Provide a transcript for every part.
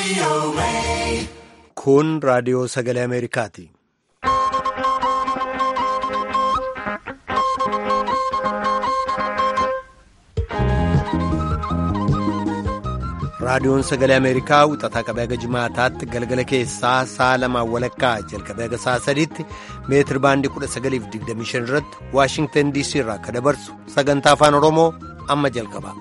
Kun raadiyoo sagalee Ameerikaati. Raadiyoon sagalee Ameerikaa wixataa qabee haga jimaataatti galgala keessaa sa'a lamaan walakkaa jalqabee haga sa'a sadiitti meetir baandii 1925 irratti Waashingtan DC irraa akka dabarsu sagantaa afaan Oromoo amma jalqaba.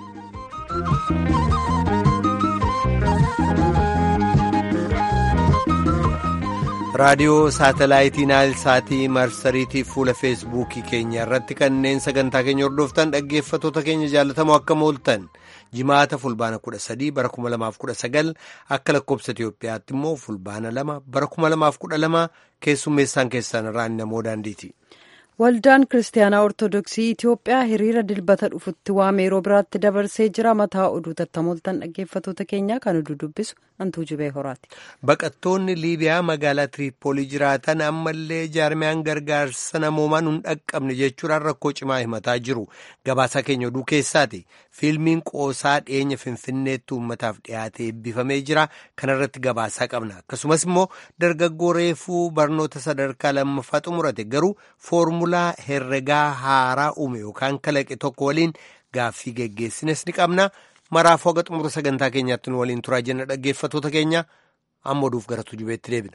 raadiyoo saatalaayitii naayilsaatii marsariitii fuula feesbuukii keenya irratti kanneen sagantaa keenya hordoftan dhaggeeffatoota keenya jaalatamoo akka mooltan jimaata fulbaana 13 bara 2019 akka lakkoobsa Itiyoophiyaatti immoo fulbaana 2 bara 2012 keessummeessaan keessan irraan namoo daandiiti. Waldaan Kiristaanaa Ortoodooksii Itiyoophiyaa hiriira dilbata dhufutti waame yeroo biraatti dabarsee jira. Mataa oduu tattamooltan dhaggeeffatoota keenyaa kan oduu dubbisu Antuu Jibee Horaati. Baqattoonni Liibiyaa magaalaa Tiriippoolii jiraatan ammallee jaarmiyaan gargaarsa namoomaa nun dhaqqabne jechuudhaan rakkoo cimaa himataa jiru. Gabaasaa keenya oduu keessaati. Fiilmiin qoosaa dhiyeenya Finfinneetti uummataaf dhiyaatee eebbifamee jira. Kana irratti gabaasaa qabna. Akkasumas immoo dargaggoo reefuu barnoota sadarkaa lammaffaa xumurate garuu foormulaa herregaa haaraa uume yookaan kalaqe tokko waliin gaaffii geggeessines ni qabna. Maraafuu haga xumura sagantaa keenyaatti nu waliin turaa jenna dhaggeeffatoota keenya amma oduuf gara tujubeetti deebina.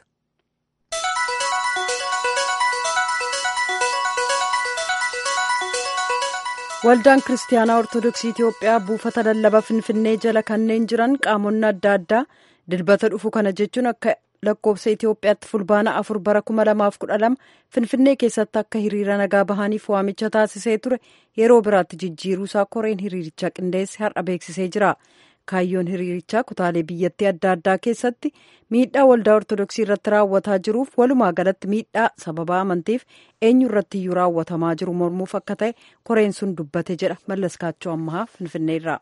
Waldaan Kiristaanaa Ortoodooksii Itiyoophiyaa buufata lallaba Finfinnee jala kanneen jiran qaamonni adda addaa dilbata dhufu kana jechuun akka lakkoofsa Itiyoophiyaatti fulbaana afur bara kuma lamaaf kudha lama Finfinnee keessatti akka hiriira nagaa bahaniif waamicha taasisee ture yeroo biraatti jijjiiruusaa koreen hiriirichaa qindeesse har'a beeksisee jira. Kaayyoon hiriirichaa kutaalee biyyattii adda addaa keessatti miidhaa waldaa Ortoodooksii irratti raawwataa jiruuf walumaa galatti miidhaa sababa amantiif eenyu irratti iyyuu raawwatamaa jiru mormuuf akka ta'e koreen sun dubbate jedha Mallaskaachoo Ammahaa Finfinneerraa.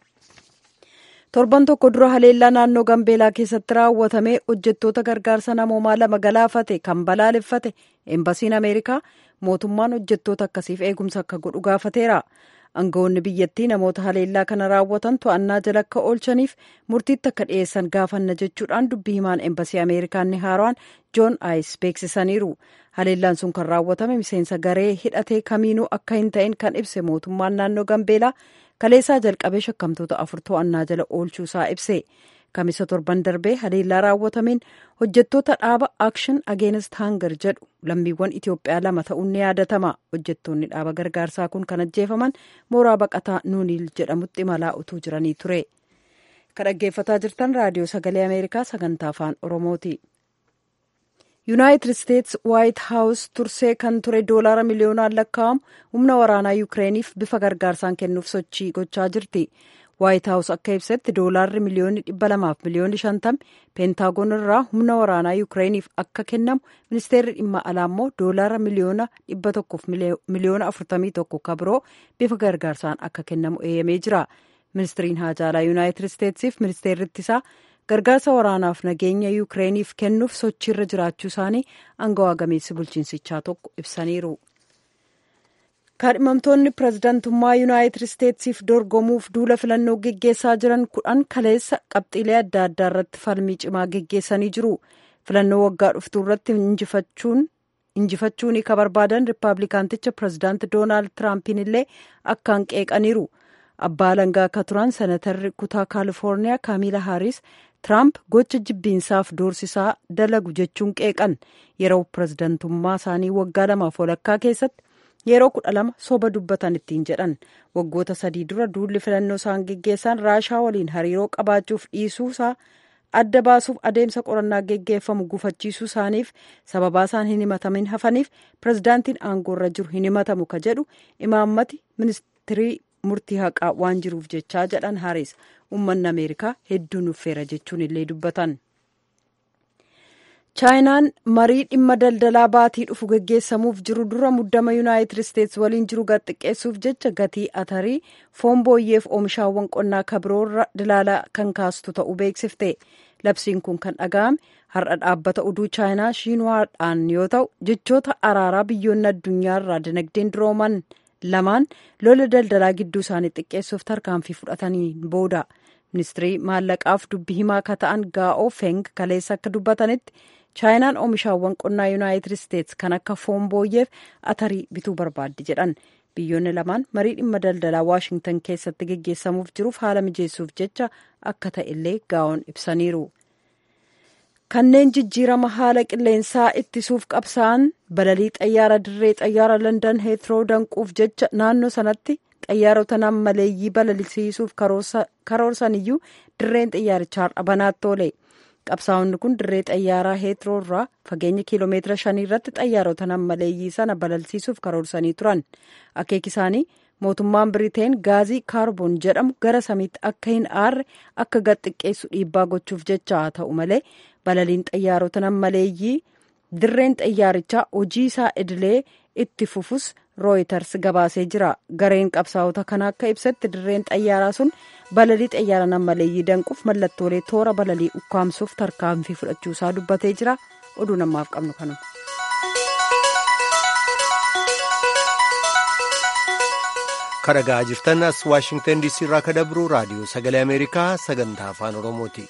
torban tokko dura haleellaa naannoo gambeelaa keessatti raawwatamee hojjettoota gargaarsa namoomaa lama galaafate kan balaaleffate eembasiin ameerikaa mootummaan hojjettoota akkasiif eegumsa akka godhu gaafateera aangawoonni biyyattii namoota haleellaa kana raawwatan to'annaa jala akka oolchaniif murtiitti akka dhiyeessan gaafanna jechuudhaan dubbii himaan eembasii ameerikaa inni haaraan joon aayis beeksisaniiru haleellaan sun kan raawwatame miseensa garee hidhatee kamiinuu akka hin ta'in kan ibse mootummaan naannoo gambeelaa kaleessaa jalqabee shakkamtoota afur to'annaa jala oolchuusaa ibse kamisa torban darbee haleellaa raawwatameen hojjettoota dhaaba akshin ageenist hangar jedhu lammiiwwan itiyoophiyaa lama ta'uun ni yaadatama hojjettoonni dhaaba gargaarsaa kun kan ajjeefaman mooraa baqataa nuuniil jedhamutti imalaa utuu jiranii ture kan dhaggeeffataa jirtan raadiyoo sagalee ameerikaa sagantaa afaan oromooti. yuunaayitid isteets waayit haawus tursee kan ture doolaara miliyoonaan lakkaa'amu humna waraanaa yukireeniif bifa gargaarsaan kennuuf sochii gochaa jirti waayit haawus akka ibsetti doolaarri miliyoonni dhibba lamaaf miliyoonni shantami peentaagoon irraa humna waraanaa yukireeniif akka kennamu ministeerri dhimma alaa immoo doolaara miliyoona dhibba tokkoof miliyoona afurtamii tokko kabiroo bifa gargaarsaan akka kennamu eeyyamee jira ministiriin haajaalaa yuunaayitid isteetsiif ministeerri ittisaa gargaarsa waraanaaf nageenya yukireeniif kennuuf sochiirra jiraachuu isaanii aangawaa gameessi bulchiinsichaa tokko ibsaniiru. kaadhimamtoonni pirezidaantummaa yuunaayitid isteetsiif dorgomuuf duula filannoo geggeessaa jiran kudhan kaleessa qabxiilee adda addaa irratti falmii cimaa geggeessanii jiru filannoo waggaa dhuftuu irratti injifachuun ka barbaadan riippaabilikaanticha pirezidaanti doonaald tiraampiin illee akkaan qeeqaniiru. abbaa alangaa akka turan senatarri kutaa kaalifoorniyaa kaamila haaris tiraamp gocha jibbiinsaaf doorsisaa dalagu jechuun qeeqan yeroo pirezidantummaa isaanii waggaa lamaaf walakkaa keessatti yeroo kudha lama soba dubbatan ittiin jedhan waggoota sadii dura duulli filannoo isaan geggeessan raashaa waliin hariiroo qabaachuuf dhiisuusaa adda baasuuf adeemsa qorannaa geggeeffamu gufachiisuu isaaniif sababaa isaan hin himatamin hafaniif pirezidaantiin aangoorra jiru hin himatamu ka jedhu imaammati ministirii murtii haqaa waan jiruuf jechaa jedhan haaris uummanni ameerikaa hedduu nuffeera jechuun illee dubbatan. chaayinaan marii dhimma daldalaa baatii dhufu geggeessamuuf jiru dura muddama yuunaayitid isteets waliin jiru gadxiqqeessuuf jecha gatii atarii foon booyyeef oomishaawwan qonnaa kabiroorra dilaalaa kan kaastu ta'uu beeksifte labsiin kun kan dhaga'ame har'a dhaabbata oduu chaayinaa shiinwaadhaan yoo ta'u jechoota araaraa biyyoonni addunyaarraa dinagdeen durooman lamaan lola daldalaa gidduu isaanii xiqqeessuuf tarkaanfii fudhatanii booda ministirii maallaqaaf dubbi himaa akka ta'an gaa'oo feng kaleessa akka dubbatanitti chaayinaan oomishaawwan qonnaa yuunaayitid isteetsi kan akka foon booyyeef atarii bituu barbaaddi jedhan biyyoonni lamaan marii dhimma daldalaa waashingtan keessatti geggeessamuuf jiruuf haala mijeessuuf jecha akka ta'e illee gaa'oon ibsaniiru. kanneen jijjiirama haala qilleensaa ittisuuf qabsaa'an balalii xayyaara dirree xayyaara landan heetroo danquuf jecha naannoo sanatti xayyaarota nammaleeyyii balalisiisuuf karoorsaniyyuu dirreen xayyaarichaa har'a banaatti oole qabsaa'onni kun dirree xayyaaraa heetroo irraa fageenya kiiloomeetira shanii irratti xayyaarota nammaleeyyii sana balalsiisuuf karoorsanii turan akeeki isaanii mootummaan biriteen gaazii kaarboon jedhamu gara samiitti akka hin aarre akka gad xiqqeessu dhiibbaa gochuuf jecha haa ta'u malee balaliin xayyaarota nammaleeyyii dirreen xayyaarichaa hojii isaa idilee itti fufus rooyiters gabaasee jira gareen qabsaa'ota kana akka ibsetti dirreen xayyaaraa sun balalii xayyaara nammaleeyyii danquuf mallattoolee toora balalii ukkaamsuuf tarkaanfii fudhachuusaa dubbatee jira oduu namaaf qabnu kanuma. kadhagaa jirtan as waashingtan diisii irraa ka dabru raadiyoo sagalee ameerikaa sagantaa afaan oromooti.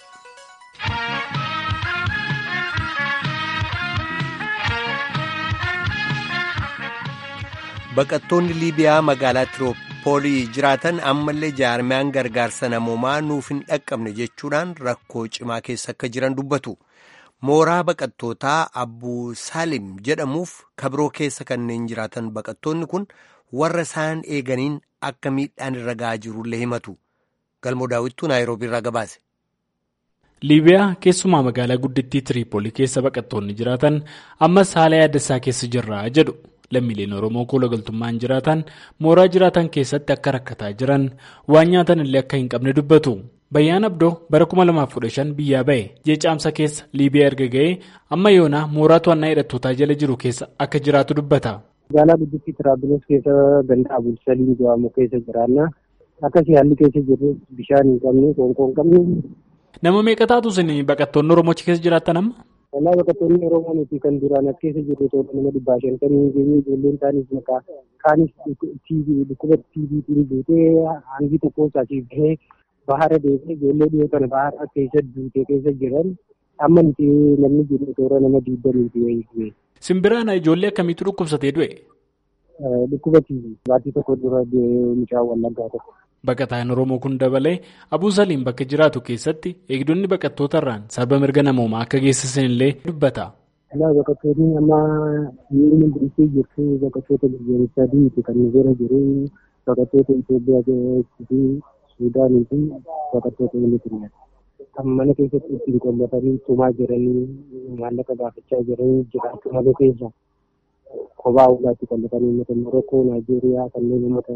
baqattoonni liibiyaa magaalaa tiroopoolii jiraatan ammallee jaarmiyaan gargaarsa namoomaa nuuf hin dhaqqabne jechuudhaan rakkoo cimaa keessa akka jiran dubbatu mooraa baqattootaa abbuu saalim jedhamuuf kabiroo keessa kanneen jiraatan baqattoonni kun warra isaan eeganiin akka miidhaan irra ga'aa jirullee himatu galmoo daawwittuu naayiroobii irraa gabaase. liibiyaa keessumaa magaalaa guddittii tiriipoolii keessa baqattoonni jiraatan ammas haala yaadassaa keessa jirra jedhu lammiileen oromoo kola galtummaan jiraatan mooraa jiraatan keessatti akka rakkataa jiran waan nyaatan illee akka hin qabne dubbatu bayyaan abdoo bara 2015 biyyaa ba'e jeecaamsa keessa liibiyaa erga ga'ee amma yoonaa mooraa to'annaa hidhattootaa jala jiru keessa akka jiraatu dubbata. magaalaa guddittii tiraabiloos keessa ganda abulsaliin jedhamu keessa jiraanna akkasii haalli keessa jirru bishaan hin qabne qoonqoo hin qabne. nama meeqa taatu isin baqattoonni oromochi keessa jiraattan amma. Wallaa baqattoonni oromoo nuti kan duraan as keessa jirru tola nama dhibbaa shan kan geenye ijoolleen taanis maqaa kaanis dhukkuba tiiviitiin duutee hangi tokko isaatiif bahee bahara deemee ijoollee dhiyoo kana bahara keessa duutee keessa jiran amma nuti namni jiru toora nama diidamiiti wayii Simbiraan ijoollee akkamiitu dhukkubsatee du'e? Dhukkuba tiivii baatii tokko dura mucaa wallaggaa tokko. Baqataan Oromoo kun dabalee Abuu Saliim bakka jiraatu keessatti eegdonni baqattoota irraan sababa mirga namoomaa akka geessisan illee dubbata. Baqattoonni amma inni bultee jirtu baqattoota biyyoolessaa diimtuu kan nu bira jiru baqattoota Itoophiyaa fi Suudaanii fi baqattoota Miliitiriyaa. Kan mana keessatti ittiin qollatanii tumaa jiranii maallaqa gaafachaa jiranii jiraachuu malee keessa kophaa ulaatti qollatanii uummata Morokkoo, Naayijeeriyaa kanneen uummata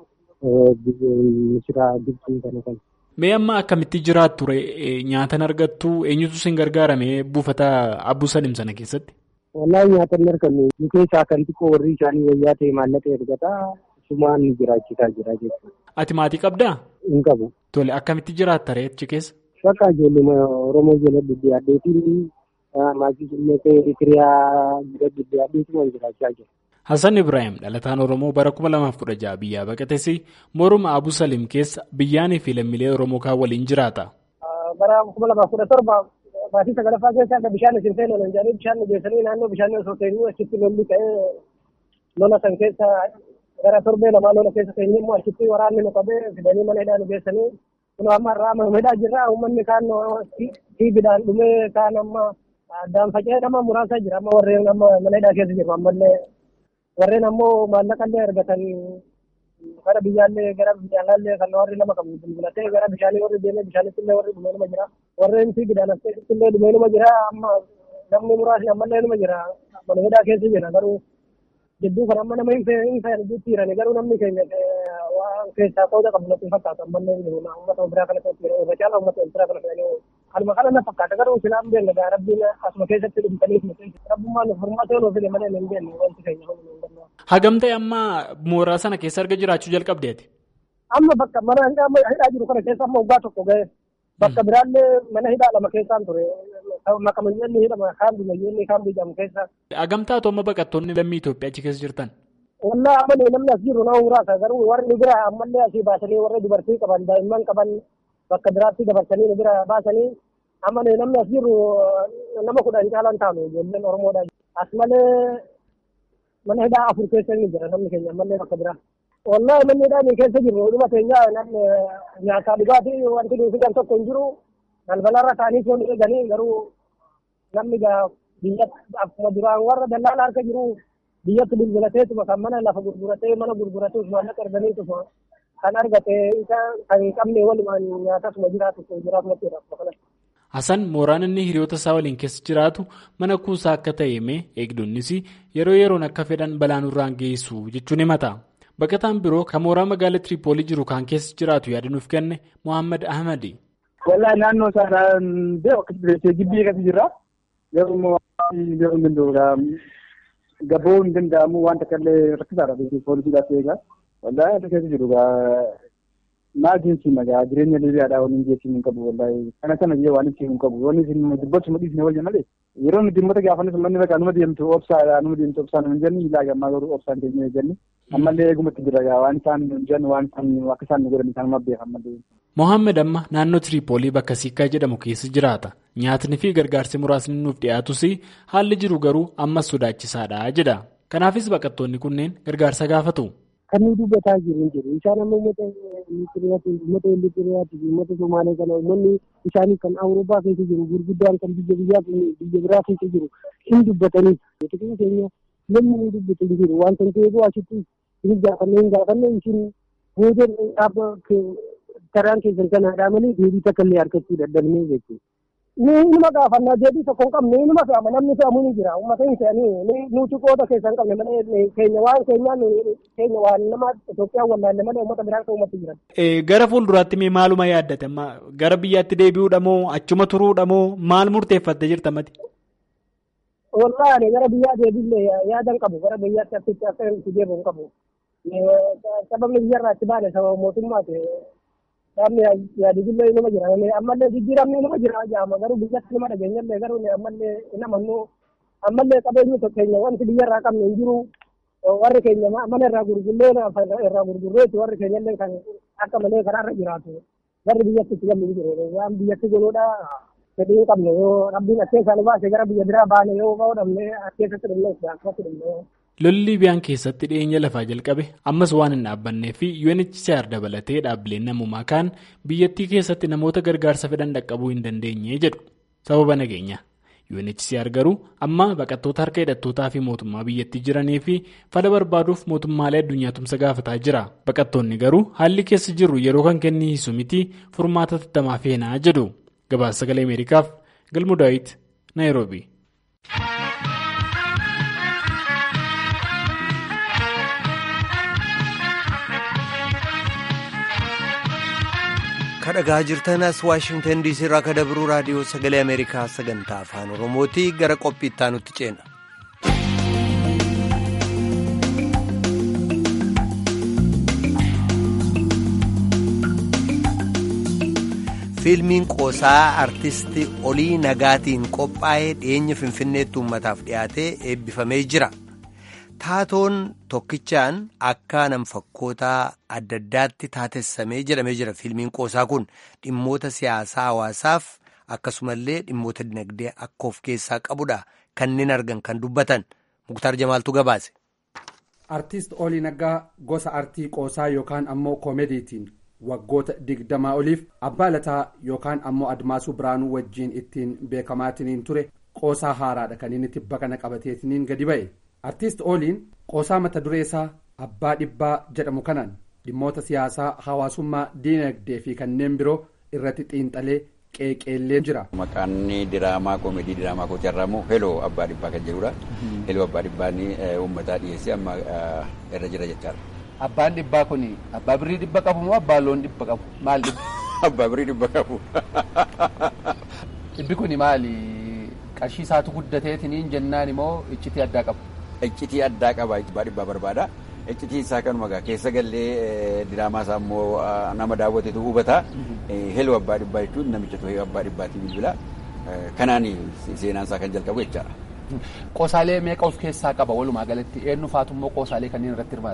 Misiraa, Gibxii kana kan. Mee amma akkamitti jiraattu nyaatan argattu eenyutu isin gargaarame buufata Abbuu Salim sana keessatti? Wallaahi nyaata hin arganne nu keessaa kan xiqqoo warri isaanii wayyaa ta'e maallaqa ergataa sumaan jiraachisaa jira jechuudha. Ati maatii qabdaa? Hin qabu. Tole akkamitti jiraatta ree achi keessa? Bakka ijoollee Oromoo jala duddiyaadheetiin maatii illee Itiriyaa jala duddiyaadheetiin jiraachaa jira. Hassan Ibrahim dhalataan Oromoo bara 2016 biyyaa baqates morma Abu Salim keessa biyyaanii fi lammiilee Oromoo kaan waliin jiraata. Bara 2017 maatii sagalaffaa keessa akka bishaan isin seenuu hin jedhanii bishaan geessanii naannoo bishaan osoo teenyuu achitti lolli ta'ee lola san keessa gara torbee lamaa lola keessa teenyee immoo achitti waraanni nu qabee fidanii mana hidhaa nu geessanii kun amma irraa mana hidhaa jirra uummanni kaan tiibidhaan dhumee kaan amma addaan faca'ee nama muraasa jira amma warreen amma mana hidhaa keessa jiru ammallee warreen ammoo maallaqallee argatan gara biyyaallee gara biyyaallee kan warri nama qabu bilbilatee gara bishaanii warri deemee bishaanitti illee warri dhumee nama jira warreen tiibidhaan as keessatti illee dhumee nama jira amma namni muraasni ammallee nama jira mana hidhaa keessa jira garuu jidduu kan amma nama hin fayyadu jirutti jirani garuu namni keenya waan keessaa qooda qabu natti fakkaatu ammallee uummata biraa kana keessatti irra caala uummata biraa kana fedhanii kalma kana na fakkaata garuu silaan beekna gaa rabbiin asuma keessatti dhumtaniif rabbummaan nuuf furmaatee nuuf fide malee hin beekne wanti keenya Hagam ta'e amma mooraa sana keessa erga jiraachuu jalqabdeeti. Amma bakka mana hidhaa jiru kana keessa amma waggaa tokko ga'e bakka biraallee mana hidhaa lama keessaan ture makamayyoonni hidhama kaan biyyoonni kaan biyyamu keessa. Hagam taatu amma baqattoonni lammii Itoophiyaa achi keessa jirtan. Wallaa amma namni as jiru nama muraasa garuu warri bira ammallee asii baasanii warri dubartii qaban daa'imman qaban bakka biraatti dabarsanii nu bira baasanii amma namni as jirru nama kudhan caalaan taanu ijoolleen Oromoodha. As malee mana hidhaa afur keessa ni jira namni keenya ammallee bakka biraa. Wallahi manni hidhaa keessa jirru dhuma keenya namni nyaataa dhugaatii wanti nuyi fidan tokko hin jiru. Balbalarra taa'anii foon eeganii garuu namni biyya akkuma duraan warra dallaala harka jiru biyyatti bilbilateetuma kan mana lafa gurguratee mana gurgurateef maallaqa arganiituma kan argate isa kan hin qabne walumaan nyaatasuma jiraatu jiraatuma jedhama. Hasan mooraan inni hiriyoota isaa waliin keessa jiraatu mana kuusaa akka ta'e himee eegdonnis yeroo yeroon akka fedhan balaan irraan geessu jechuun himata. Baqataan biroo kan mooraa magaalaa Tiripoolii jiru kan keessa jiraatu yaada nuuf kenne Mohaammed Ahmadi. Wallahi naannoo isaadhaan beeku akka jireenya gibbii akkasii jirra. Garuu immoo yeroo hin danda'u gaboo hin danda'amu waan takka illee rakkisaadha poolisiidhaaf eegaa. Wallahi akka keessa jiru maal jechuun nagaa jireenya liibiyaadhaa waliin jechuun hin qabu wallahi kana sana jee waan ittiin hin qabu waan isin dubbachuma dhiisne wayya malee yeroo nuti dhimmata gaafannis manni bakka numa deemtu obsaadha numa deemtu obsaan hin jenni ilaa gammaa garuu obsaan keenya jenni ammallee eegumatti jira waan isaan jennu waan isaan akka isaan nu godhan isaan mabbeekan malee. Mohaammed amma naannoo Tiripoolii bakka Siikkaa jedhamu keessa jiraata. Nyaatni fi gargaarsi muraasni nuuf dhiyaatus haalli jiru garuu ammas sodaachisaadha jedha. Kanaafis baqattoonni kunneen gargaarsa gaafatu. Kan nuyi dubbataa jiru jiru. Isaan amma uummata Eritiriyaati, uummata Eritiriyaati, uummata Somaalee kana uummanni isaanii kan Awurooppaa keessa jiru gurguddaan kan biyya biyyaa biyya biraa keessa jiru hin dubbatanii. Biyya keenya namni hin dubbatu hin jiru. Wanta nuti eeguu asitti hin gaafanne hin gaafanne isin booda dhaabba karaan keessan kanaadhaa malee deebii takka illee argachuu dadhabnee jechuudha. Ni nima gaafannaa deebii tokko hin qabne nima fe'ama namni fe'amu ni jira uummata hin fe'anii nuti qooda keessa hin qabne malee keenya waan keenyaan keenya waan nama Itoophiyaan wallaalle malee uummata biraan kan uummatti jiran. Gara fuulduraatti mee maaluma yaaddate gara biyyaatti deebi'uudha moo achuma turuudha moo maal murteeffatte jirta mati? Wallaahi gara biyyaa deebiillee yaadan qabu gara biyyaatti akkitti akka itti deebi'u hin qabu. Sababni biyyarraa itti baane sababa mootummaati. Dhaabni yaadillee nama jira. Ammallee jijjiiramni nama jira jaama garuu biyyatti nama dhageenyallee garuu ammallee nama nu ammallee qabeenyi keenya wanti biyyarraa qabne hin jiru. Warri keenya mana irraa gurgurree irraa gurgurreeti warri keenyallee kan akka malee karaarra jiraatu. Warri biyyatti itti galu jiru. Waan biyyatti goluudha fedhii hin qabne yoo rabbiin akkeessaa nu baase gara biyya biraa baane yoo bahuudhamne akkeessatti dhumne akkasatti dhumne. Lolli Liibiyaan keessatti dhiyeenya lafaa jalqabe ammas waan hin dhaabbannee fi UNHCR dabalatee dhaabbileen namummaa kaan biyyattii keessatti namoota gargaarsa fedhan dhaqqabuu hin dandeenye jedhu sababa nageenya. UNHCR garuu amma baqattoota harka hidhattootaa fi mootummaa biyyattii jiranii fi fala barbaaduuf mootummaalee addunyaa tumsa gaafataa jira. Baqattoonni garuu haalli keessa jirru yeroo kan kennisu miti furmaata tattamaa feenaa jedhu. Gabaasa sagalee Ameerikaaf Galmuu Daawit Naayiroobi. kadhagaa jirtan as waashingtan diisii irraa ka dabruu raadiyoo sagalee ameerikaa sagantaa afaan oromootii gara qophii itti aanutti ceena. fiilmiin qoosaa artistii olii nagaatiin qophaa'ee dhiyeenya finfinneetti uummataaf dhiyaatee eebbifamee jira. taatoon tokkichaan akka nam-fakkootaa adda addaatti taatessamee jedhamee jira fiilmiin qoosaa kun dhimmoota siyaasaa hawaasaaf akkasumallee dhimmoota dinagdee akka of keessaa qabudha kanneen argan kan dubbatan muktaar jamaaltu gabaase. artiist olii naggaa gosa artii qoosaa yookaan ammoo koomediitiin waggoota digdamaa oliif abbaa lataa yookaan ammoo admaasuu biraanuu wajjiin ittiin beekamaatiniin ture qoosaa haaraadha kan inni tibba kana qabateetiniin gadi ba'e. artiist ooliin qoosaa mata duree isaa abbaa dhibbaa jedhamu kanaan dhimmoota siyaasaa hawaasummaa diinagdee fi kanneen biroo irratti xiinxalee qeeqeellee jira. Maqaan diraamaa koomedii diraamaa kooti irraa heloo abbaa dhibbaa kan jedhudha. Heloo abbaa dhibbaa uummataa dhiyeessee amma irra jira jechaadha. Abbaan dhibbaa kun abbaa birrii dhibba qabu moo abbaa loon dhibba qabu maal dhibba? Abbaa birrii dhibba qabu. Dhibbi kun maali? Qarshii isaatu guddateetiniin jennaan immoo iccitii addaa qabu. iccitii addaa qaba abbaa dhibbaa barbaada iccitii isaa kanuma gaa keessa gallee diraamaa isaa immoo nama daawwatetu hubata heloo abbaa dhibbaa jechuun namicha tuhee abbaa dhibbaatii bilbila kanaan seenaan isaa kan jalqabu jechaadha. Qoosaalee meeqa of keessaa qaba walumaa galatti eenyu faatu immoo qoosaalee kanneen irratti hirmaate?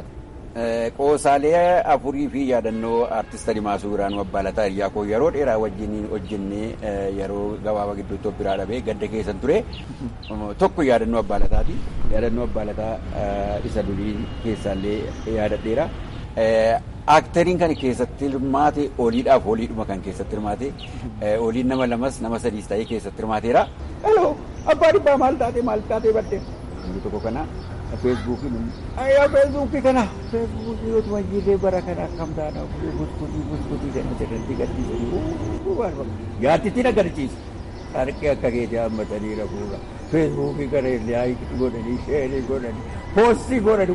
Qoosaalee afurii fi yaadannoo artist Adimaasuu Biraanuu Abbaalataa hiriyaa koo yeroo dheeraa wajjin hojjennee yeroo gabaabaa gidduutti biraa dhabee gadda keessan ture. Tokko yaadannoo Abbaalataati. Yaadannoo Abbaalataa isa durii keessaallee yaadadheera. Aktariin kan keessatti hirmaate oliidhaaf oliidhuma kan keessatti hirmaate oliin nama lamas nama sadiis ta'ee keessatti hirmaateera. Hello abbaa dhibbaa maal taatee maal taatee badde. Inni tokko kana feesbuukiin ayyaa feesbuukii kana feesbuukii yoo tumayyillee bara kana akkam taana guskutii guskutii kana jedhanii gadhiisanii yaaddittiin agarsiisa. Harqee akka keetii hammatanii rafuudha. Feesbuukii kana illee haayikii godhanii sheerii godhanii poostii godhanii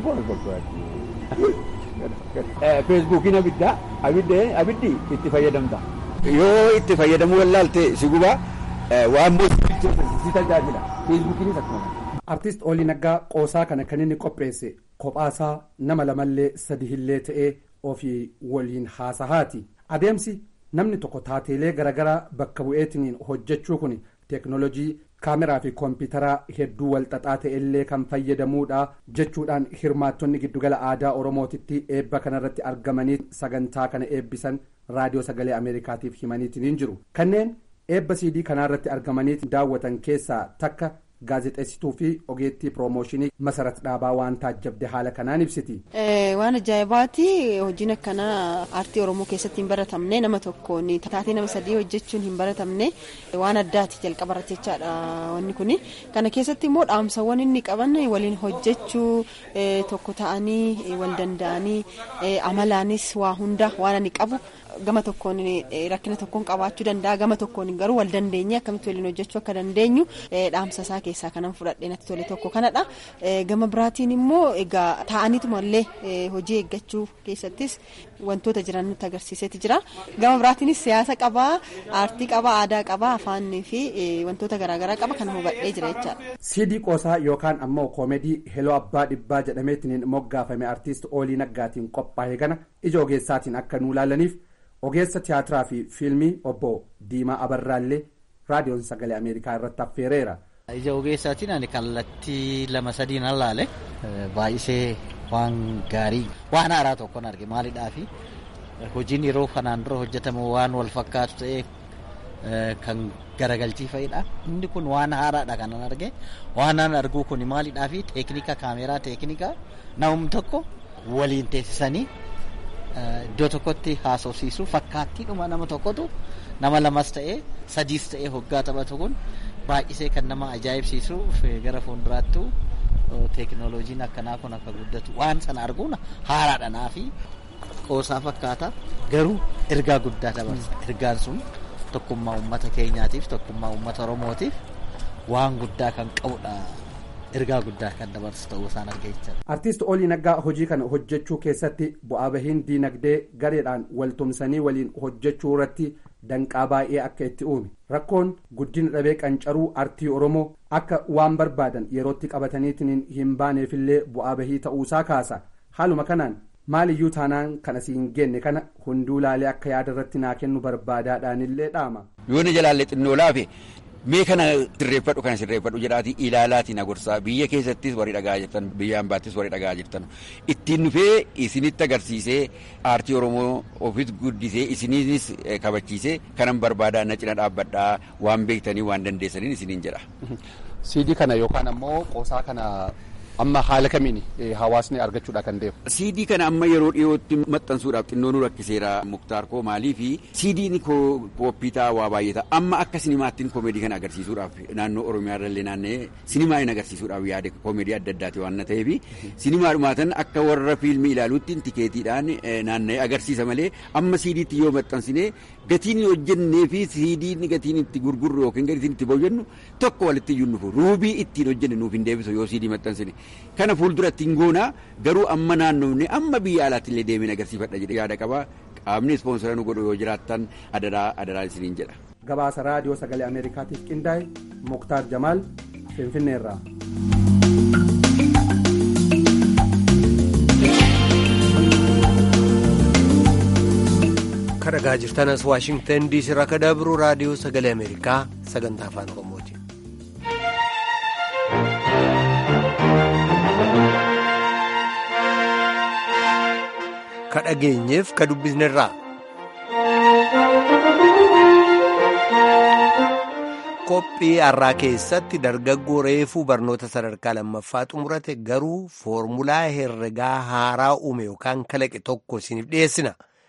poostii feesbuukiin abiddaa abiddi itti fayyadamta. Yoo itti fayyadamuu wallaalte si gubaa waan si tajaajila. Feesbuukiinis akkuma. Artiist Oolii Naggaa qoosaa kana kan inni qopheesse kophaasaa nama lamallee sadihillee ta'ee ofii waliin haasahaati. Adeemsi namni tokko taateelee garaagaraa bakka bu'eetiin hojjechuu kun teeknoolojii kaameraa fi koompitaraa hedduu walxaxaa ta'ellee kan fayyadamuudha jechuudhaan hirmaattonni giddugala aadaa oromootitti eebba kanarratti argamanii sagantaa kana eebbisan raadiyoo sagalee ameerikaatiif himaniitiin jiru kanneen eebba siidii kanaarratti argamanii daawwatan keessaa takka gaazexeessituu fi ogeettii piroomooshinii masarat dhaabaa waan taajjabde haala kanaan ibsiti. waan ajaa'ibaati hojiin akkanaa aartii oromoo keessatti hin baratamne nama tokkoon taatee nama sadii hojjechuun hin baratamne waan addaati jalqaba irratti jechaadha wanni kun kana keessatti immoo dhaamsawwan inni qaban waliin hojjechuu tokko ta'anii wal danda'anii amalaanis waa hunda waan ani qabu gama tokkoon rakkina tokkoon qabaachuu danda'a gama tokkoon garuu wal dandeenye akkamitti waliin hojjechuu akka dandeenyu dhaamsa isaa keessaa kanan fudhadhee natti tole tokko kanadha gama biraatiin immoo egaa ta'aniitumallee hojii eeggachuu keessattis wantoota jiran nutti agarsiiseeti jira gama biraatiinis siyaasa qabaa aartii qabaa aadaa qabaa afaanii fi wantoota garaagaraa qaba kan hubadhee jira jechaadha. siidii qoosaa yookaan ammoo koomedii heloo abbaa dhibbaa jedhameetiin moggaafame artiist oolii naggaatiin qophaa'e kana ija ogeessaatiin akka nuu laalaniif ogeessa tiyaatiraa fi fiilmii obbo Diimaa Abarraallee raadiyoon sagalee Ameerikaa irratti affeereera. Ija ogeessaatiin ani kallattii lama sadiin allaale baay'isee waan gaarii waan haaraa tokkon arge maalidhaafi hojiin yeroo kanaan dura hojjetamu waan wal fakkaatu ta'ee kan garagalchii fa'idha. Inni kun waan haaraadha kanan arge waan an arguu kun maalidhaafi teeknika kaameeraa teeknika namni tokko waliin teessisanii iddoo tokkotti haasofsiisu fakkaattiidhuma nama tokkotu nama lamas ta'ee sadiis ta'ee hoggaa taphatu kun baay'isee kan nama ajaa'ibsiisu gara fuulduraattu teeknooloojiin akkanaa kun akka guddatu waan sana arguun haaraadhanaa fi qoosaa fakkaata garuu ergaa guddaa dabarsa ergaan sun tokkummaa uummata keenyaatiif tokkummaa uummata oromootiif waan guddaa kan qabudha. ergaa guddaa kan dabarsu ta'uu isaan argeechaa. Artiist Oolii Naggaa hojii kana hojjechuu keessatti bu'aa bahiin diinagdee gareedhaan waltumsanii waliin hojjechuu irratti danqaa baay'ee akka itti uume rakkoon guddina dhabee qancaruu artii oromoo akka waan barbaadan yerootti qabataniitiin hin baaneefillee bu'aa bahii ta'uusaa kaasa haaluma kanaan maaliyyuu taanaan kan asii hin genne kana hunduu laalee akka yaada irratti naa kennu barbaadaadhaanillee dhaama. Yoo ni jalaalle xinnoo laafe mee kana sirreeffadhu kana sirreeffadhu jedhaati ilaalaatiin agorsaa biyya keessattis warri dhagaa jirtan biyya hambaattis warri dhagaa jirtan ittiin dhufee isinitti agarsiisee aartii oromoo ofis guddisee isiniinis kabachiisee kanan barbaadaa na cina dhaabbadhaa waan beektanii waan dandeessaniin isiniin jedha. Siidii kana yookaan ammoo qoosaa kana amma haala kamiin hawaasni argachuudha kan deemu. Siidii kana amma yeroo dhiyootti maxxansuudhaaf xinnoo nu rakkiseera muktaar koo maalii fi siidiin kooppii ta'a waa baay'ee ta'a amma akka sinimaattiin koomeedii kana agarsiisuudhaaf naannoo oromiyaa irrallee naanna'ee sinimaa hin agarsiisuudhaaf yaade koomeedii adda addaati waan na ta'eef sinimaadhumaatan akka warra fiilmii ilaaluutti tikeetiidhaan naanna'ee agarsiisa malee amma siidiitti yoo maxxansine gatiin hojjennee fi siidiin gatiin itti gurgurru yookiin gatiin itti boojennu tokko walitti iyyuu nufu ruubii ittiin hojjenne nuuf hin deebisu yoo siidii maxxansine. kana fuuldura ittiin goona garuu amma naannoofne amma biyya alaatti illee deemeen agarsiifadha jedhee yaada qaba qaamni ispoonsora nu godhu yoo jiraattan adaraa adaraa isiniin jedha. gabaasa raadiyoo sagalee ameerikaatiif qindaa'e muktaar jamaal finfinneerraa. kadhagaa jirtanas waashingtan diisii irraa kadabru raadiyoo sagalee ameerikaa sagantaa afaan oromooti. ka dhageenyeef ka dubbisnerraa. qophii har'aa keessatti dargaggoo reefuu barnoota sadarkaa lammaffaa xumurate garuu foormulaa herregaa haaraa uume yookaan kalaqe tokko isiniif dhiyeessina.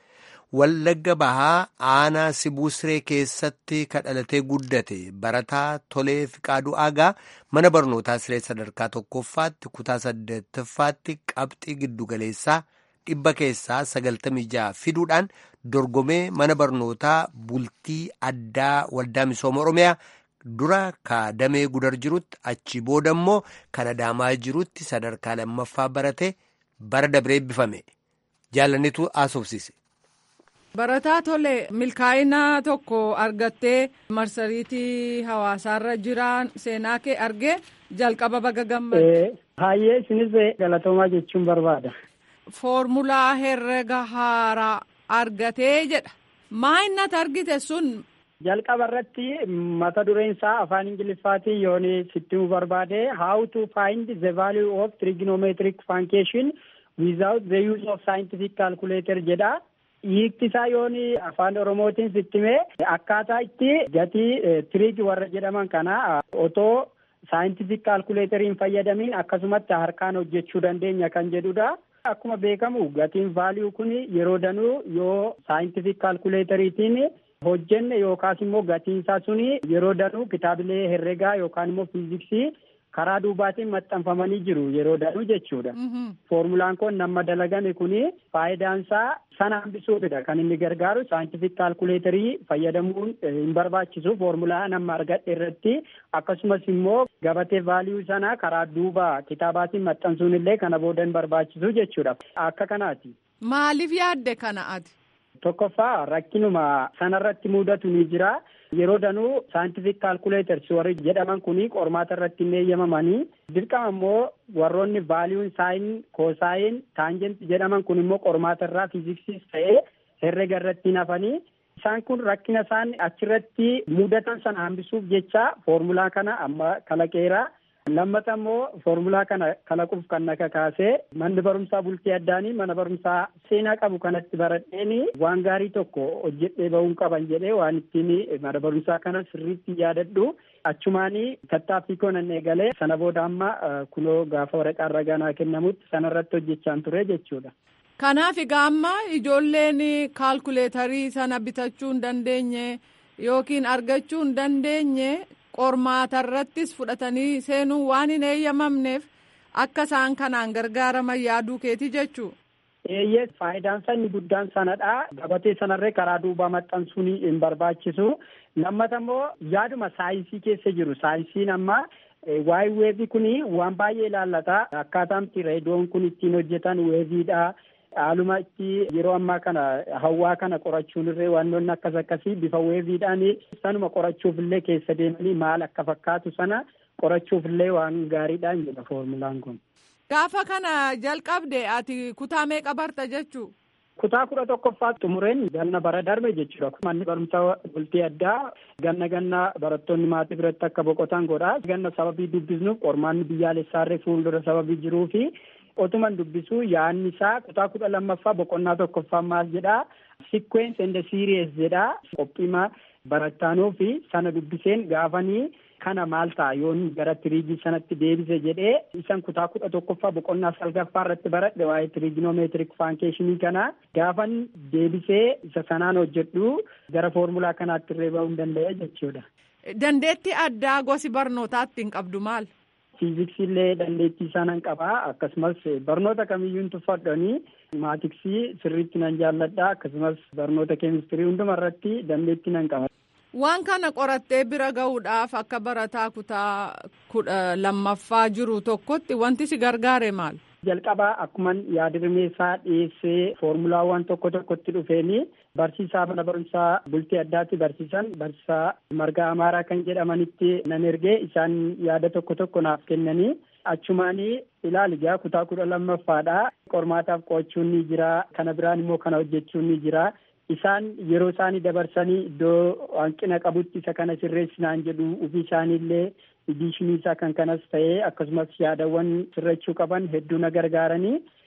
Wallagga bahaa aanaa Sibusree keessatti kadhalatee guddate barataa tolee fiqaaduu aagaa mana barnootaa siree sadarkaa tokkoffaatti kutaa saddeettaffaatti qabxii giddugaleessaa dhibba keessaa sagaltamii ja'a fiduudhaan dorgomee mana barnootaa bultii addaa waldaa misooma oromiyaa dura kaadamee gudar jirutti achi booda immoo kan adaamaa jirutti sadarkaa lammaffaa barate bara dabree eebbifame jaalanitu haasofsiise. Barataa tole milkaa'ina tokko argattee marsariitii hawaasaarra jiran seenaa kee argee jalqaba baga gammade. Hayyee isinis galatoomaa jechuun barbaada. Foormulaa herrega haaraa argatee jedha. Maa inni argite sun. Jalqaba irratti mata dureen isaa afaan ingiliffaatiin yoon sitti barbaade how to find the value of trigonometric function without the use of scientific calculator jedha. hiikti isaa yoon afaan oromootiin sittime akkaataa itti gatii tiriig warra jedhaman kana otoo saayintifik kaalkuleeteriin fayyadamiin akkasumatti harkaan hojjechuu dandeenya kan jedhudha. Akkuma beekamu gatiin vaaliyuu kun yeroo danuu yoo saayintifik kaalkuleeteriitiin hojjenne yookaas immoo gatiin isaa suni yeroo danuu kitaabilee herregaa yookaan immoo fiiziksii karaa duubaatiin maxxanfamanii jiru yeroo danuu jechuudha. Foormulaan kun nama dalagame kuni faayidaan isaa sana hambisuufidha kan inni gargaaru saayintifik kaalkuleetarii fayyadamuun hin barbaachisu foormulaa nama argadhe irratti akkasumas immoo gabatee vaaliyuu sana karaa duuba kitaabaatiin maxxansuun illee kana booda hin barbaachisu jechuudha. Akka kanaati. Maaliif yaadde kana ati? Tokkoffaa rakkinuma sanarratti mudatu ni jira. Yeroo danuu saayintifik kaalkuleeters warri jedhaman kuni qormaata irratti hin eeyyamamanii dirqama immoo warroonni vaaliyuun saayin koosaayin taanjent jedhaman kun immoo qormaata irraa fiiziksiis ta'ee herrega irratti hin hafanii isaan kun rakkina isaan achirratti mudatan sana hambisuuf jecha foormulaa kana amma kalaqeera. Lammata immoo foormulaa kana kalaquuf kan na kakaasee manni barumsaa bultii addaanii mana barumsaa seenaa qabu kanatti baradheeni waan gaarii tokko hojjedhee bahuun qaban jedhee waan ittiin mana barumsaa kana sirriitti yaadadhu achumaanii tattaaffii koo nan eegalee sana booda amma kunoo gaafa waraqaa ragaa naa kennamutti sanarratti hojjechaan ture jechuudha. Kanaaf egaa amma ijoolleen kaalkuleetarii sana bitachuu hin dandeenye yookiin argachuu hin dandeenye. qormaata irrattis fudhatanii seenuun waan hin eeyyamamneef akka isaan kanaan gargaaraman yaaduu keeti jechuu. Eeyyee faayidaan isaa inni guddaan sanadha. Gabatee sanarree karaa duubaa maxxansuun hin barbaachisu. Lammata immoo yaaduma saayinsii keessa jiru. Saayinsiin amma waa'ee weevii kun waan baay'ee ilaallata. Akkaataan reediyoon kun ittiin hojjetan weeviidha. haaluma itti yeroo ammaa kana hawaa kana qorachuun irree wantoonni akkas akkasii bifa weeviidhaan sanuma qorachuuf illee keessa deemanii maal akka fakkaatu sana qorachuuf illee waan gaariidhaan jedha foormulaan kun. Gaafa kana jalqabde ati kutaa meeqa barta jechuu? Kutaa kudha tokkoffaa xumureen ganna bara darbe jechuudha. Manni barumsaa bultii addaa ganna ganna barattoonni maatii biratti akka boqotan godha. Ganna sababii dubbisnuuf qormaanni biyyaalessaarree fuuldura sababii jiruu fi otuman dubbisuu yaadni isaa kutaa kudha lammaffaa boqonnaa tokkoffaa maal jedhaa sequence and series jedhaa qophiima barattaanuu fi sana dubbiseen gaafanii kana maal ta'a yoon gara tiriigii sanatti deebise jedhee isan kutaa kudha tokkoffaa boqonnaa salgaffaa irratti baradhe waa'ee tiriiginomeetirik faankeeshinii kana gaafan deebisee isa sanaan hojjedhu gara foormulaa kanaatti irree bahuu hin danda'e jechuudha. Dandeettii addaa gosi barnootaatti hin qabdu maal? Fiiziksii illee dandeettii isaa nan qabaa akkasumas barnoota kamiyyuu tuffadhanii maatiksii sirriitti nan jaalladha akkasumas barnoota keemistirii hunduma irratti dandeettii nan qaba. Waan kana qorattee bira gahuudhaaf akka barataa kutaa kudha lammaffaa jiru tokkotti wanti si gargaare maal? Jalqabaa akkuman yaadrimeessaa dhiyeessee foormulaawwan tokko tokkotti dhufeeni barsiisaa mana barumsaa bultii addaatti barsiisan barsiisaa margaa amaaraa kan jedhamanitti nan ergee isaan yaada tokko tokko naaf kennanii achumaanii ilaali gaa kutaa kudha lammaffaadha qormaataaf qo'achuun ni jira kana biraan immoo kana hojjechuun ni jira isaan yeroo isaanii dabarsanii iddoo hanqina qabutti isa kana sirreessinaan jedhu ofii isaaniillee idishinii isaa kan kanas ta'ee akkasumas yaadawwan sirrachuu qaban hedduu na gargaaranii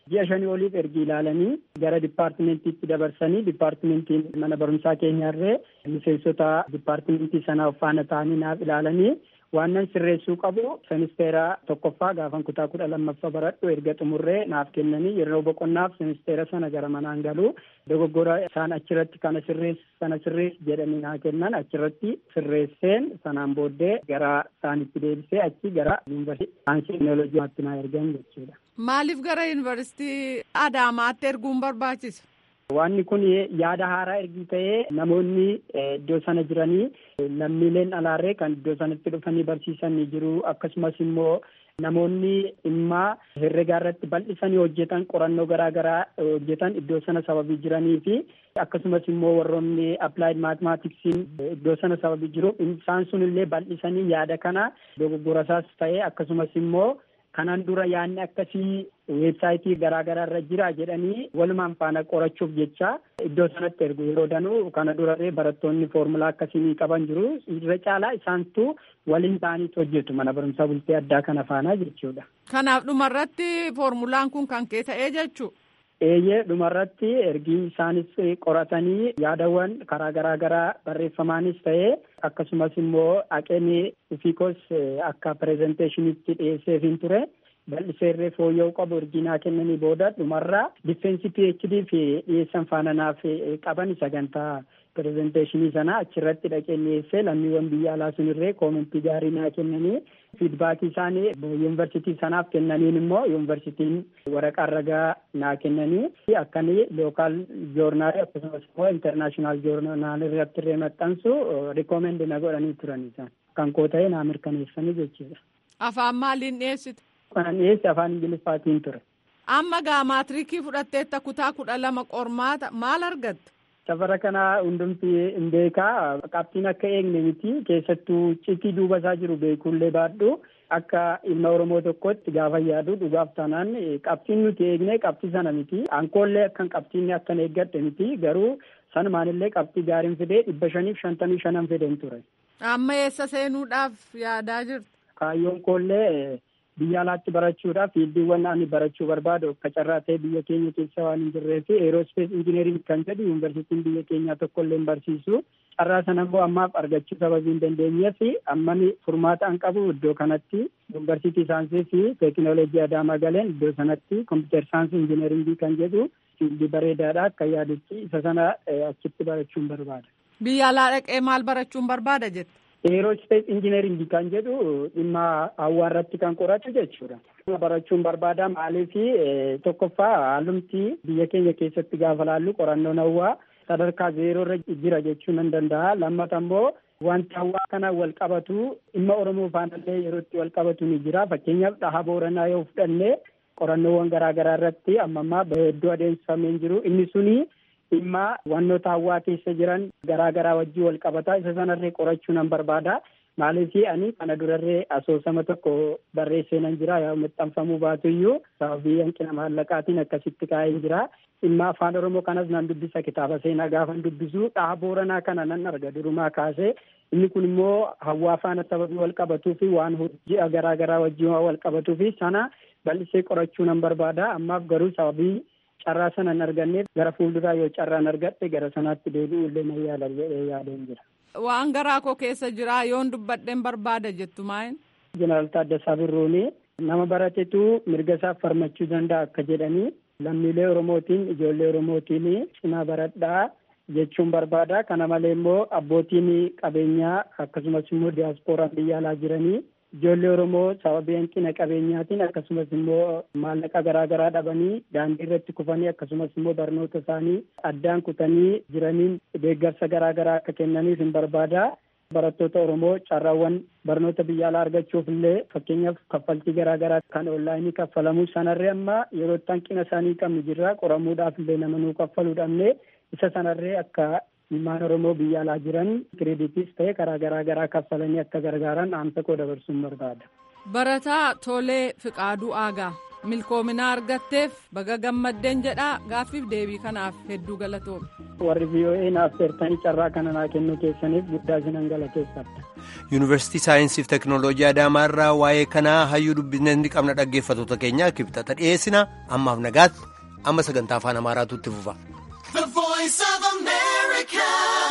ji'a shanii oliif ergi ilaalanii gara dipaartimentiitti dabarsanii dipaartimentiin mana barumsaa keenyarree miseensota dipaartimentii sanaa faana ta'anii naaf ilaalanii waanan sirreessuu qabu semisteera tokkoffaa gaafan kutaa kudha lammaffaa baradhu erga xumurree naaf kennanii yeroo boqonnaaf semisteera sana gara manaan galuu dogoggora isaan achirratti kana sirreess sana sirreess jedhanii naa kennan achirratti sirreesseen sanaan booddee gara isaanitti deebisee achi gara yuunivarsiitii saayinsii teekinooloojiitti naa ergan jechuudha. Maaliif gara yuunivarsiitii Adaamaatti erguun barbaachisa? Wanni kun yaada haaraa ergi ta'ee namoonni iddoo sana jiranii lammiileen alaarree kan iddoo sanatti dhufanii barsiisan ni jiru akkasumas immoo namoonni dhimma herregaa irratti bal'isanii hojjetan qorannoo garaa garaa hojjetan iddoo sana sababii jiranii fi akkasumas immoo warroonni applied mathematiksiin iddoo sana sababii jiru isaan sun illee bal'isanii yaada kana dogoggorasaas ta'ee akkasumas immoo kanaan dura yaadni akkasii weebsaayitii garaa garaa irra jira jedhanii walumaan faana qorachuuf jecha iddoo sanatti ergu yeroo danuu kana durarree barattoonni foormulaa akkasii qaban jiru irra caalaa isaantu waliin ta'aniitu hojjetu mana barumsaa bultee addaa kana faana jechuudha. Kanaaf dhumarratti foormulaan kun kan kee ta'ee jechuu. Eeyyee dhumarratti ergi isaanis qoratanii yaadawwan karaa garaa garaa barreeffamaanis ta'ee akkasumas immoo haqeen ufiikos akka pirezenteeshinitti dhiyeesseefin ture bal'iseerree fooyya'uu qabu erginaa kennanii booda dhumarraa difeensi PhD fi dhiyeessan faana naaf qaban sagantaa pirezenteeshinii sana achirratti dhaqeen dhiyeessee lammiiwwan biyya alaa sunirree koomentii gaarii naa kennanii fiidbaakii isaanii yuunivarsiitii sanaaf kennaniin immoo yuunivarsiitiin waraqaa ragaa naa kennanii akkanii lookaal joornaali akkasumas immoo intarnaashinaal joornaal irratti illee maxxansu rikoomendi na godhanii turan isaan kan koo ta'e naa mirkaneessanii jechuudha. Afaan maaliin dhiyeessite? Kan dhiyeesse afaan ingiliffaatiin ture. Amma gaa maatirikii fudhatteetta kutaa kudha lama qormaata maal argatte? Safara kana hundumti hin beekaa qabxiin akka eegne miti keessattuu citii duuba isaa jiru beekullee baadhu akka ilma Oromoo tokkotti gaafa yaadu dhugaaf taanaan qabxiin nuti eegne qabxii sana miti ankoollee akkan qabxiin akkan eeggadhe miti garuu sanumaanillee qabxii gaariin fidee dhibba shaniif shantamii shanan fideen ture. Amma eessa seenuudhaaf yaadaa jirtu? Kaayyoon koollee biyya alaatti barachuudhaaf fiildiiwwan ani barachuu barbaadu akka carraa ta'e biyya keenya keessa waan hin jirree fi eeroospees injineering kan jedhu yuunivarsiitiin biyya keenyaa tokko illee barsiisu carraa sana immoo ammaaf argachuu sababii hin dandeenyee fi ammani furmaata an qabu iddoo kanatti yuunivarsiitii saayinsii fi teekinooloojii adaamaa galeen iddoo sanatti kompiitar saayinsii injineeringii kan jedhu fiildii bareedaadha akka yaadutti isa sana achitti barachuun barbaada. Biyya alaa dhaqee maal barachuun barbaada jette? Eeroospees injineeringii kan jedhu dhimma hawwaarratti kan qoratu jechuudha. Barachuun barbaada maaliif tokkoffaa haalumti biyya keenya keessatti gaafa laallu qorannoon hawwaa sadarkaa zeeroo irra jira jechuu nan danda'a. Lammata immoo wanti hawwaa kana wal qabatu dhimma Oromoo faanallee yeroo itti wal qabatu ni jira. Fakkeenyaaf dhaha booranaa yoo fudhanne qorannoowwan garaa garaa irratti amma ammaa hedduu adeemsifamee jiru. Inni suni dhimma wannoota hawwaa keessa jiran garaa garaa wajjin wal qabata isa sanarree qorachuu nan barbaada maaliif ani kana durarree asoosama tokko barreessee nan jira yaa maxxanfamuu baatu iyyuu sababii hanqina maallaqaatiin akkasitti kaa'ee jira dhimma afaan oromoo kanas nan dubbisa kitaaba seenaa gaafan dubbisu dhaha booranaa kana nan arga durumaa kaasee inni kun immoo hawwaa faana sababii wal qabatuu fi waan ji'a garaa garaa wajjin wal qabatuu fi sana bal'isee qorachuu nan barbaada ammaaf garuu sababii carraa sana hin arganneef gara fuulduraa yoo carraan argadhe gara sanaatti deebi'u illee nan yaala jedhee yaadeen jira. Waan garaa koo keessa jira yoon dubbadheen barbaada jettu maayin? Jeneraal Taaddasaa Birruuni nama baratetu mirga isaa falmachuu danda'a akka jedhanii lammiilee Oromootiin ijoollee Oromootiin cinaa baradhaa jechuun barbaada. Kana malee immoo abbootiin qabeenyaa akkasumas immoo diyaasporaan biyya alaa jiranii ijoollee Oromoo sababii hanqina qabeenyaatiin akkasumas immoo maallaqa garaa garaa dhabanii daandii irratti kufanii akkasumas immoo barnoota isaanii addaan kutanii jiraniin deeggarsa garaa garaa akka kennaniif hin barbaada. Barattoota Oromoo carraawwan barnoota biyya alaa argachuuf illee fakkeenyaaf kaffaltii garaa garaa kan onlaayinii kaffalamu sanarree amma yeroo itti hanqina isaanii qabnu jirra qoramuudhaaf illee nama nuu kaffaluu dhabne isa sanarree akka ilmaan Oromoo biyya alaa jiran kireeditis ta'e karaa garaa garaa kaffalanii akka gargaaran dhaamsa koo dabarsuun barbaada. Barataa Tolee Fiqaaduu Aagaa milkoominaa argatteef baga gammaddeen jedhaa gaaffiif deebii kanaaf hedduu galatoome. warri VOA naaf seertanii carraa kana naa kennuu keessaniif guddaa isinan galateeffadha. Yuunivarsiitii Saayinsii fi Teknooloojii Adaamaarraa waa'ee kanaa hayyuu dubbisnee qabna dhaggeeffattoota keenya kibxata dhiyeessina ammaaf nagaatti amma sagantaa afaan Amaaraatu itti fufa.